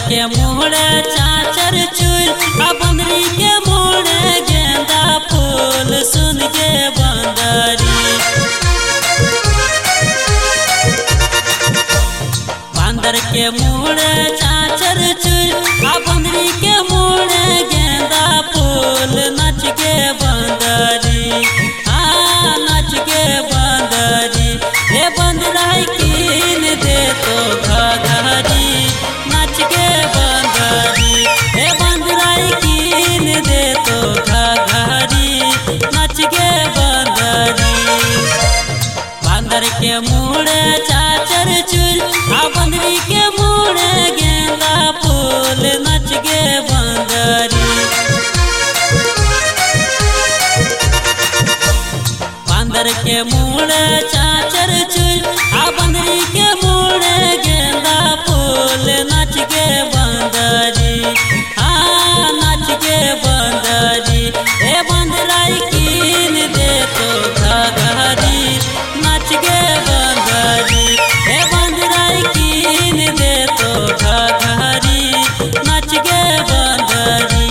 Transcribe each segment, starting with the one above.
के मोड़े चाचर चूल आ बंदरी के मोड़े गेंदा फूल सुन के बंदरी बंदर के मोड़े चाचर चूल आ बंदरी के मोड़े गेंदा फूल नच के बंदरी हाँ नच के बंदरी हे बंदराई कीन दे तो घघरी नच के बंदरी हे बंदराई कीन दे तो घघरी नच के बंदरी बंदर के मुड़े चाचर चूल आ बंदरी के मुड़े गेंदा फूल नच गे बंदरी बंदर के मुड़े चाचर चूल आ बंदरी के मुड़े गेंदा फूल नच गे बंदरी हाँ नच गे बंदरी ए बंदराई कीन दे तो घघरी नच गे बंदरी ए बंदराई कीन दे तो घघरी नच गे बंदरी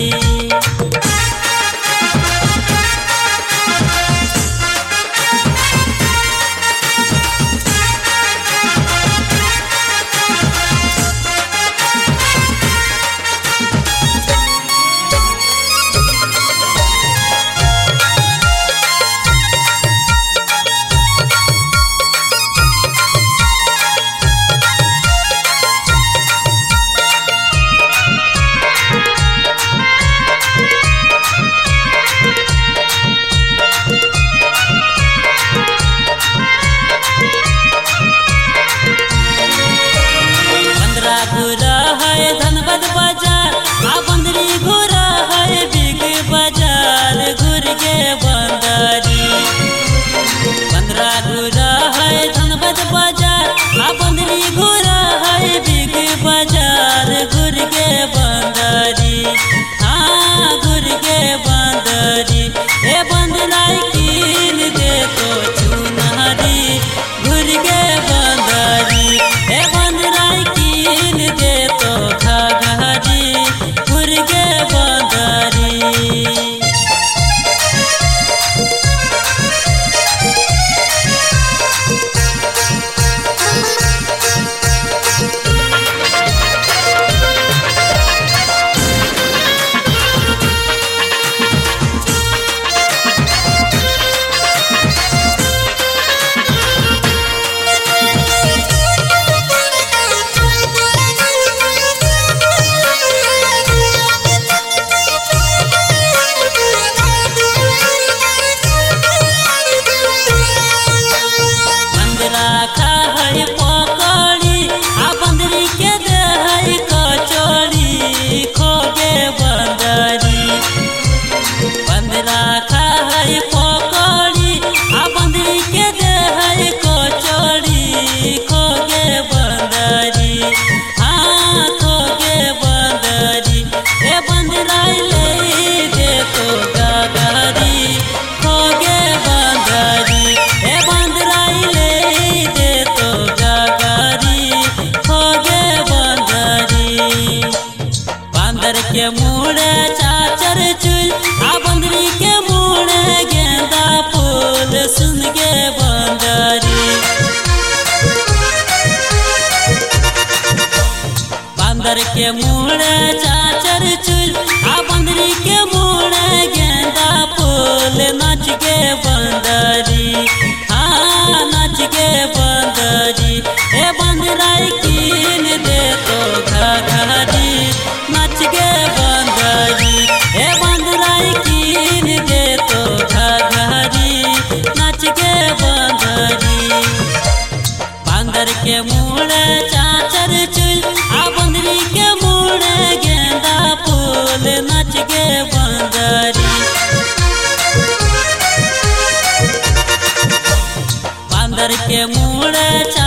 बंदरा घुरा है धनबद बाजार आ बंदरी घुरा है बिग बाजार घुर के बंदरी बंदरा घुरा है धनबद बाजार आ बंदरी घुरा है बिग बाजार घुर के बंदरी हाँ घुर के बंदरी ए बंदराई कीन दे तो चुनहरी घुर के बंदरी ए बंदराई कीन दे तो घघरी घुर के बंदरी बंदरा खा है पकड़ी आ बंदरी के दे है कचौड़ी खोगे बंदरी बंदरा खा है पकड़ी आ बंदरी के दे है कचौड़ी खोगे बंदरी हाँ खोगे बंदरी ए बंदराई ले दे तो गगरी खोगे बंदरी ए बंदराई ले दे तो गगरी खोगे बंदरी बंदर के मुड़े चाचर चूल आ बंदरी के मुड़े गेंदा फूल सुन के बंदरी बंदर के मुड़े चाचर चूल आ बंदरी के मुड़े गेंदा फूल नच के बंदरी हाँ नच के बंदरी ए बंदराई कीन दे तो घघरी नच के बंदरी ए बंदराई कीन दे तो घघरी नच के बंदरी बंदर के मुड़े चाचर चूल आ बंदरी के मुड़े गेंदा फूल नच गे बंदरी बंदर के मुड़े